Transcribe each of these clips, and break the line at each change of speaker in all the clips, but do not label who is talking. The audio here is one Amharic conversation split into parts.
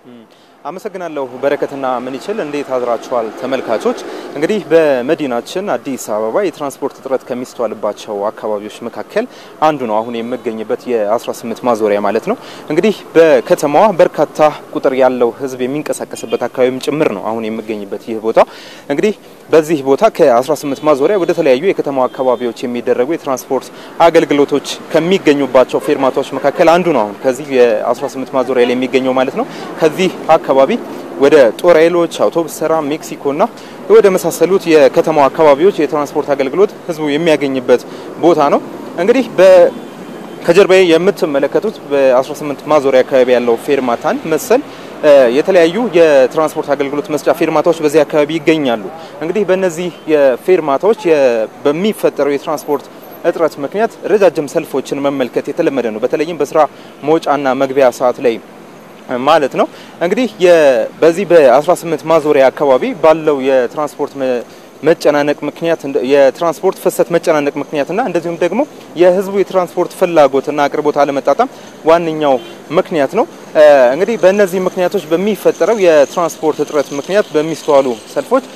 አመሰግናለሁ በረከትና ምንይችል እንዴት አድራችኋል ተመልካቾች። እንግዲህ በመዲናችን አዲስ አበባ የትራንስፖርት እጥረት ከሚስተዋልባቸው አካባቢዎች መካከል አንዱ ነው አሁን የምገኝበት የ18 ማዞሪያ ማለት ነው። እንግዲህ በከተማዋ በርካታ ቁጥር ያለው ሕዝብ የሚንቀሳቀስበት አካባቢም ጭምር ነው አሁን የምገኝበት ይህ ቦታ። እንግዲህ በዚህ ቦታ ከ18 ማዞሪያ ወደ ተለያዩ የከተማዋ አካባቢዎች የሚደረጉ የትራንስፖርት አገልግሎቶች ከሚገኙባቸው ፌርማታዎች መካከል አንዱ ነው አሁን ከዚህ የ18 ማዞሪያ ላይ የሚገኘው ማለት ነው። ከዚህ አካባቢ ወደ ጦር ኃይሎች፣ አውቶቡስ ተራ፣ ሜክሲኮና ወደ መሳሰሉት የከተማው አካባቢዎች የትራንስፖርት አገልግሎት ህዝቡ የሚያገኝበት ቦታ ነው። እንግዲህ ከጀርባዬ የምትመለከቱት በ18 ማዞሪያ አካባቢ ያለው ፌርማታን መሰል የተለያዩ የትራንስፖርት አገልግሎት መስጫ ፌርማታዎች በዚህ አካባቢ ይገኛሉ። እንግዲህ በእነዚህ የፌርማታዎች በሚፈጠረው የትራንስፖርት እጥረት ምክንያት ረጃጅም ሰልፎችን መመልከት የተለመደ ነው። በተለይም በስራ መውጫና መግቢያ ሰዓት ላይ ማለት ነው። እንግዲህ በዚህ በ18 ማዞሪያ አካባቢ ባለው የትራንስፖርት መጨናነቅ ምክንያት የትራንስፖርት ፍሰት መጨናነቅ ምክንያትና እንደዚሁም ደግሞ የህዝቡ የትራንስፖርት ፍላጎትና አቅርቦት አለመጣጣም ዋነኛው ምክንያት ነው። እንግዲህ በእነዚህ ምክንያቶች በሚፈጠረው የትራንስፖርት እጥረት ምክንያት በሚስተዋሉ ሰልፎች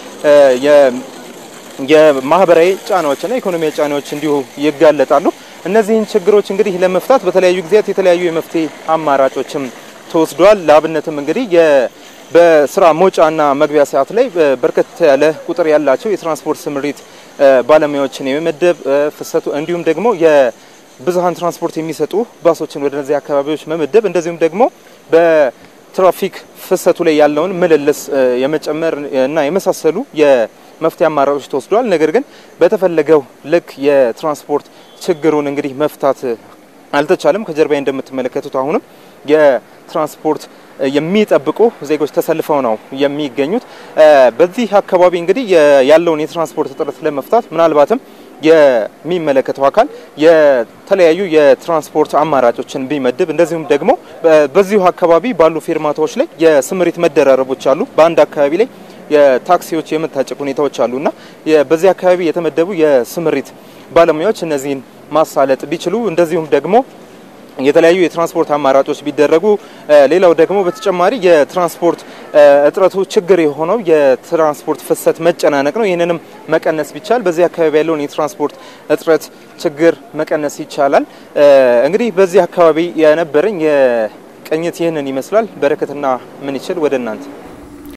የማህበራዊ ጫናዎችና ኢኮኖሚያዊ ጫናዎች እንዲሁ ይጋለጣሉ። እነዚህን ችግሮች እንግዲህ ለመፍታት በተለያዩ ጊዜያት የተለያዩ የመፍትሄ አማራጮችም ተወስዷል። ለአብነትም እንግዲህ በስራ መውጫና መግቢያ ሰዓት ላይ በርከት ያለ ቁጥር ያላቸው የትራንስፖርት ስምሪት ባለሙያዎችን የመመደብ ፍሰቱ እንዲሁም ደግሞ የብዙሀን ትራንስፖርት የሚሰጡ ባሶችን ወደ እነዚህ አካባቢዎች መመደብ እንደዚሁም ደግሞ በትራፊክ ፍሰቱ ላይ ያለውን ምልልስ የመጨመር እና የመሳሰሉ የመፍትሄ አማራጮች ተወስዷል። ነገር ግን በተፈለገው ልክ የትራንስፖርት ችግሩን እንግዲህ መፍታት አልተቻለም። ከጀርባዬ እንደምትመለከቱት አሁንም የትራንስፖርት የሚጠብቁ ዜጎች ተሰልፈው ነው የሚገኙት። በዚህ አካባቢ እንግዲህ ያለውን የትራንስፖርት እጥረት ለመፍታት ምናልባትም የሚመለከተው አካል የተለያዩ የትራንስፖርት አማራጮችን ቢመድብ እንደዚሁም ደግሞ በዚሁ አካባቢ ባሉ ፌርማታዎች ላይ የስምሪት መደራረቦች አሉ። በአንድ አካባቢ ላይ የታክሲዎች የመታጨቅ ሁኔታዎች አሉና በዚህ አካባቢ የተመደቡ የስምሪት ባለሙያዎች እነዚህን ማሳለጥ ቢችሉ እንደዚሁም ደግሞ የተለያዩ የትራንስፖርት አማራጮች ቢደረጉ፣ ሌላው ደግሞ በተጨማሪ የትራንስፖርት እጥረቱ ችግር የሆነው የትራንስፖርት ፍሰት መጨናነቅ ነው። ይህንንም መቀነስ ቢቻል በዚህ አካባቢ ያለውን የትራንስፖርት እጥረት ችግር መቀነስ ይቻላል። እንግዲህ በዚህ አካባቢ የነበረኝ የቅኝት ይህንን ይመስላል። በረከትና ምንይችል ወደ እናንተ